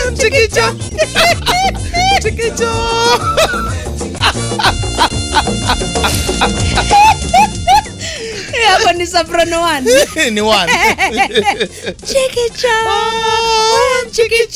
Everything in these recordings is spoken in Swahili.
Chikicho. Chikicho. Eh, hapo ni soprano one Ni one. chikicho chikicho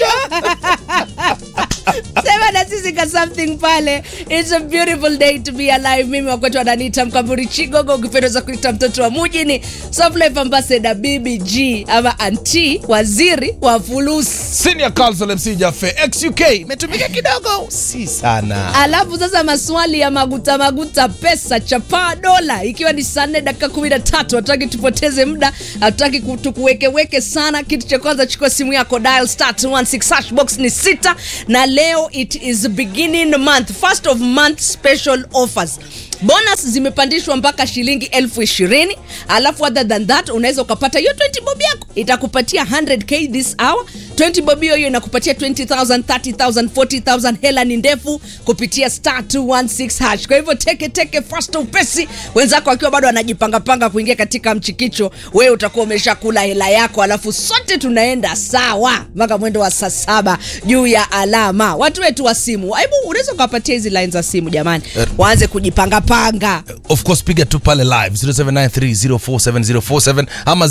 sema na sisi ka something pale it's a beautiful day to be alive mimi wakwetu wananiita mkamburi chigogo ukipenda za kuita mtoto wa mujini softlife ambassador bbg ama anti waziri wa fulusi Senior Counsel MC Jaffe XUK imetumika kidogo, si sana. alafu sasa maswali ya maguta maguta pesa chapaa dola ikiwa ni saa nne dakika kumi na tatu hatutaki tupoteze muda hatutaki ku- tukuwekeweke sana kitu cha kwanza chukua simu yako dial star 216 hash box ni sita na leo it is beginning month first of month special offers bonus zimepandishwa mpaka shilingi elfu ishirini alafu other than that unaweza ukapata hiyo 20 bob yako itakupatia 100k this hour 20 bob hiyo hiyo inakupatia 20000 30000 40000 hela ni ndefu kupitia star 216 hash kwa hivyo teke teke fast upesi wenzako akiwa bado wanajipangapanga kuingia katika mchikicho wewe utakuwa umeshakula hela yako alafu sote tunaenda sawa mpaka mwendo wa saa saba juu ya alama watu wetu wa simu hebu unaweza ukawapatia hizi line za simu jamani Eh. waanze kujipangapanga Of course piga tu pale live 0793047047 ama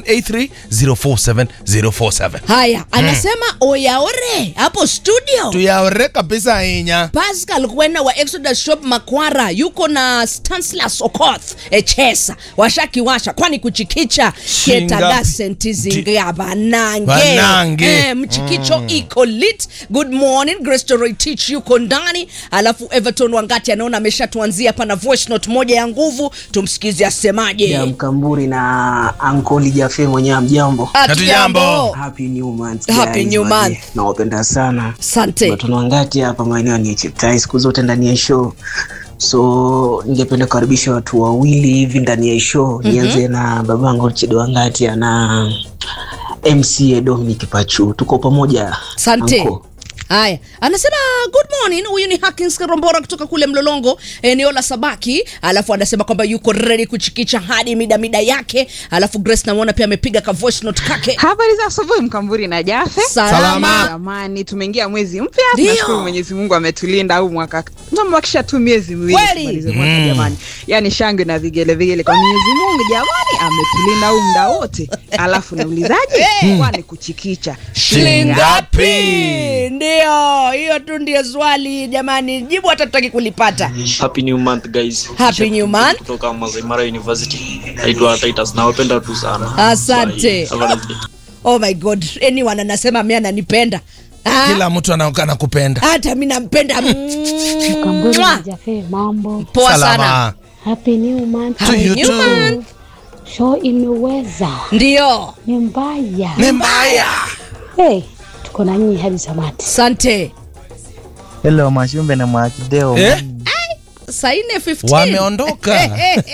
0783047047. haya anasema oyaore hapo studio Tuyaore kabisa inya. pascal kwena wa exodus shop makwara yuko na stanslas okoth echesa washakiwasha kwani kuchikicha Shinga- ketaga senti zingia banange Banange. Eh, mchikicho iko lit good morning grestoroy teach yuko ndani alafu everton wangati anaona ameshatuanzia hapa na voice note moja ya nguvu tumsikize asemaje ya mkamburi na ankoli jafe mwenyewe amjambo Hatujambo. happy new month Happy guys, new wazee. month. nawapenda sana Asante. Watu wangati hapa maeneo ni chiptai siku zote ndani ya show so ningependa kukaribisha watu wawili hivi ndani ya show nianze na babangu chido wangati na mca dominic pachu tuko pamoja Asante. Uncle. Haya, anasema good morning. Huyu ni Hakins Karombora kutoka kule Mlolongo, eneo la Sabaki. Alafu anasema kwamba yuko ready kuchikicha hadi mida mida yake. Alafu Grace namwona pia amepiga ka voice note kake. Habari za asubuhi Mkamburi na Jafe. Salama. Jamani, tumeingia mwezi mpya. Ndio. Tunashukuru Mwenyezi Mungu ametulinda au mwaka tumebakisha tu miezi miwili Kweli. tumalize mwaka jamani. Yaani shangwe na vigele vigele kwa Mwenyezi Mungu jamani, ametulinda au muda wote. Alafu naulizaje? Kwani kuchikicha Shilingi ngapi? ngapi? Ndio, hiyo tu ndio swali jamani. Jibu hata tutaki kulipata. Happy new month guys. Happy new month. Kutoka Masai Mara University. Naitwa Titus. Nawapenda tu sana. Asante. Bye. Have a nice day. Oh my god. Anyone anasema mimi ananipenda. Ah, Kila mtu anaonekana kupenda. hata mimi nampenda. Mkamburi Mwah. na Jafe, mambo. Poa sana. Happy new month. To Happy you new too. month. Show imeweza. Ndio. Ni mbaya. Ni mbaya. Hey, tuko na nyinyi hadi samati. Asante. Hello Mashumbe na Mwakideo. Eh? saa nne 15. Wameondoka.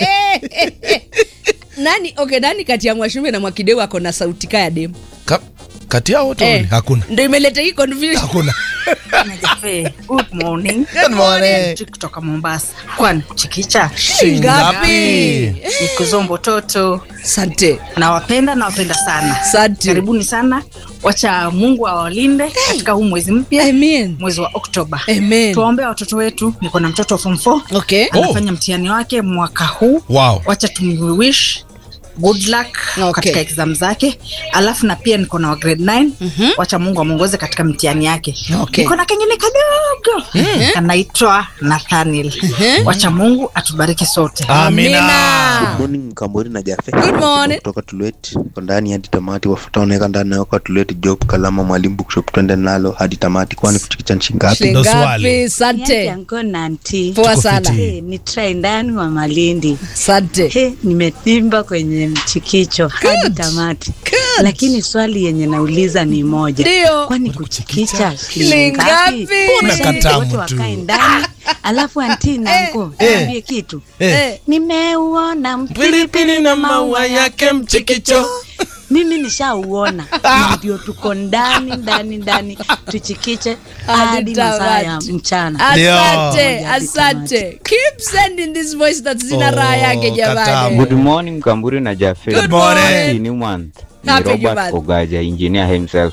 nani okay nani kati ya mwashumbe na mwakideu ako na sauti kaya demu Ka- Kati yao wote wawili? Hakuna. ndo imeleta hii confusion Hakuna. Jafe, good morning. Good morning. Chick kutoka Mombasa. Kwani kuchikicha Shilingi ngapi? ni kuzombo toto. asante Nawapenda, nawapenda sana. asante Karibuni sana. Wacha Mungu awalinde katika huu mwezi mpya, amen mwezi wa Oktoba. amen Tuwaombea watoto wetu. Niko na mtoto wa form 4 okay anafanya mtihani wake mwaka huu. Wow. Wacha tumwish good luck Okay. katika exam zake alafu na pia niko na wa grade 9 wacha mungu amwongoze katika mtihani yake Okay. niko na kengine kadogo kanaitwa nathaniel wacha mungu atubariki sote Amina. Morning Mkamburi na Jafe. Good morning. Kutoka Tulwet. Kwa ndani hadi tamati wafuta oneka ndani yako kwa Tulwet Job Kalama Mwalimu Bookshop twende nalo hadi tamati kwani kuchikicha nchi ngapi? Shilingi Ndo ngapi swali. asante yangu nanti poa Tuko sana fiti. Hey, ni try ndani wa malindi asante Hey, nimetimba kwenye mchikicho hadi tamati Good. lakini swali yenye nauliza ni moja Ndio. kwani kuchikicha Shilingi shilingi ngapi? ngapi Mbona Mashabiki katamu wote tu? wakae ndani alafu anti nangu niambie kitu Eh, nimeuona Pilipili na maua yake mchikicho. mimi nishauona ndio tuko ndani ndani ndani tuchikiche Hadi hadi masaa ya tamati. mchana asante Ndio. asante keep sending this voice that zina Oh, raha yake jamani katamu. Good morning Mkamburi na Jafe. Good morning. Happy new month. Ni Happy new Robert month. Ogaja, engineer himself.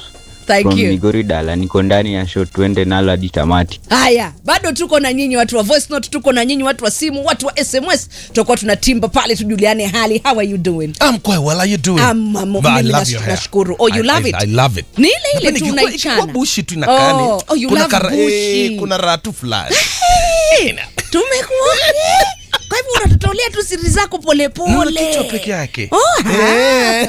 Thank from you. Migori Dala, niko ndani ya show, tuende nalo hadi tamati. haya bado tuko na nyinyi watu wa voice note tuko na nyinyi watu wa simu watu wa sms tutakuwa tunatimba pale tujuliane hali how are you doing I'm quite well. How you doing? Um, um, But I mimi love nas- your hair. nashukuru. Oh, you I- love I- it? I love it. Ni ile ile Napenda tu ikikuwa- unaichana. ikikuwa bushi tu inakaa ni- Oh, oh, you kuna love kara- bushi. eh, kuna raha tu fulani. tumekuwa kwa hivyo unatutolea tu siri zako Naona polepole kichwa peke yake. Oh, Eh.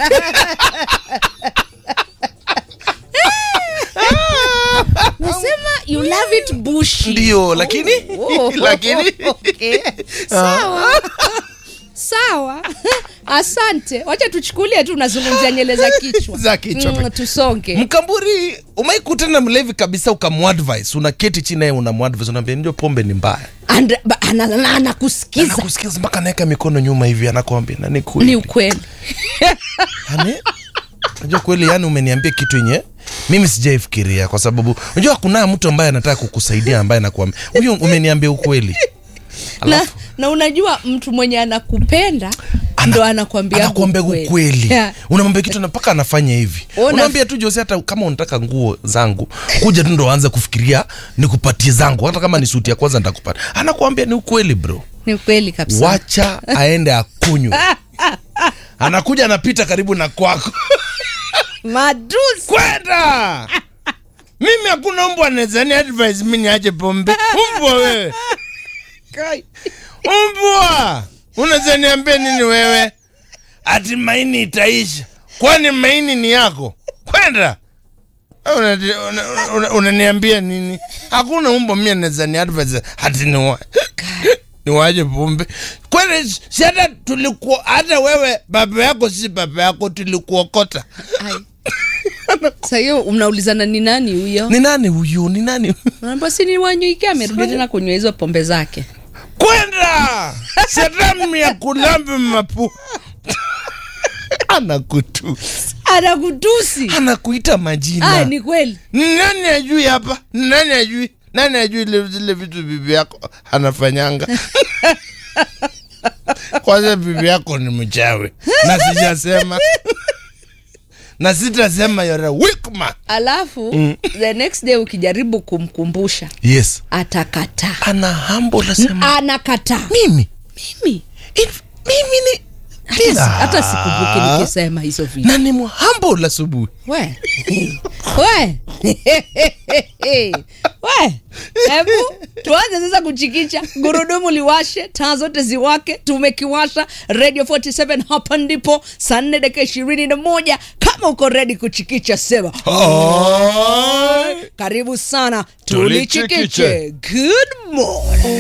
nasema you love it bushi Ndio, lakini Oh, lakini okay. sawa sawa asante wacha tuchukulie tu unazungumzia nyele za kichwa Za kichwa Mm, peke- tusonge Mkamburi, umaikutana na mlevi kabisa ukamuadvise, unaketi chini naye unamuadvise, unaambia ndio pombe ni mbaya. And- ba- ana- ana- anakusikiza Anakusikiza mpaka anaweka mikono nyuma hivi, anakuambia na ni kweli. ni ukweli yani unajua kweli yani umeniambia kitu yenye mimi sijaifikiria kwa sababu unajua kuna mtu ambaye anataka kukusaidia ambaye anakuambia huyu umeniambia ukweli na, na unajua mtu mwenye anakupenda ndo anakwambia anakuambia ukweli Yeah. unamwambia kitu na mpaka anafanya hivi Ona- unaambia tu Jose hata kama unataka nguo zangu kuja tu ndo aanze kufikiria nikupatie zangu hata kama ni suti ya kwanza nitakupata anakuambia ni ukweli bro ni ukweli kabisa wacha aende akunywe anakuja anapita karibu na kwako madusi kwenda mimi hakuna mbwa nezani advice mi niache pombe mbwa wewe mbwa unaweza niambia nini wewe ati maini itaisha kwani maini ni yako kwenda unaniambia una, una, unaniambia nini hakuna mbwa mimi naweza ni advice ati ni wa niwaje pombe kwani si hata tulikuwa hata wewe baba yako si baba yako tulikuokota sa hiyo mnaulizana ni nani huyo ni nani huyu ni nani naamba si ni wanyuike amerudi tena kunywa hizo pombe zake kwenda setamu ya kulambi mapu anakutusi anakutusi anakuita majina ah, ni kweli ni nani ajui hapa ni nani ajui nani ajui ile- zile vitu bibi yako anafanyanga kwanza bibi yako ni mchawi na sijasema na sitasema yore wikma alafu Mm. the next day ukijaribu kumkumbusha yes atakataa ana hambo nasema anakataa mimi mimi mimi ni hata, si- hata sikumbuki Ah. nikisema hizo vitu na ni mhambo la asubuhi we we we hebu tuanze sasa kuchikicha gurudumu liwashe taa zote ziwake tumekiwasha radio 47 hapa ndipo saa nne dakika ishirini na moja kama uko redi kuchikicha sema karibu sana tulichikiche Tulichikiche. good morning